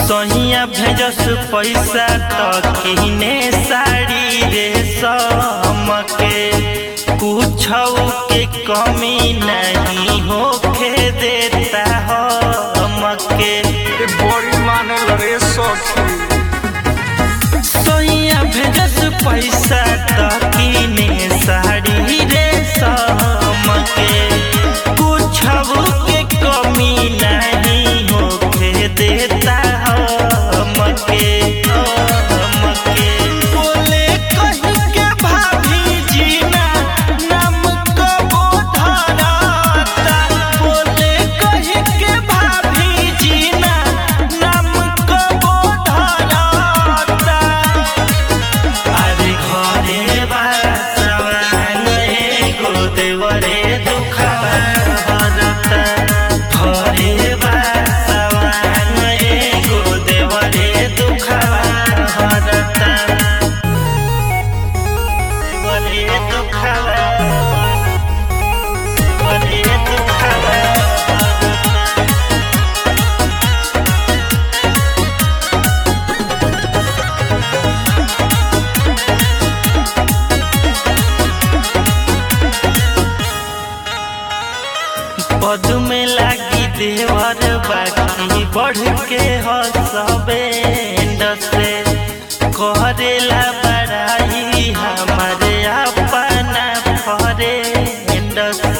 सहिया भेजस पैसा त किने साड़ी रे समके कुछ के कमी नहीं होखे देता हमके ए बड़ी माने रे सखी सैया भेजस पैसा त किने साड़ी रे समके कुछ के कमी नहीं होखे देता हमके हमके बोले कहीं के भाभी जीना नाम कबो धरता बोले कहीं के भाभी जीना नाम कबो धरता अरे घरे बासवान एगो देवरे दुखवा हरता घरे बासवान एगो देवरे दुखवा हरता देवरे दुखवा देवरे दुखवा हरता पद में लागी देवर बाकी बढ़ के हसबेंड से करेला बड़ाई हमारे अपना फ्रेंड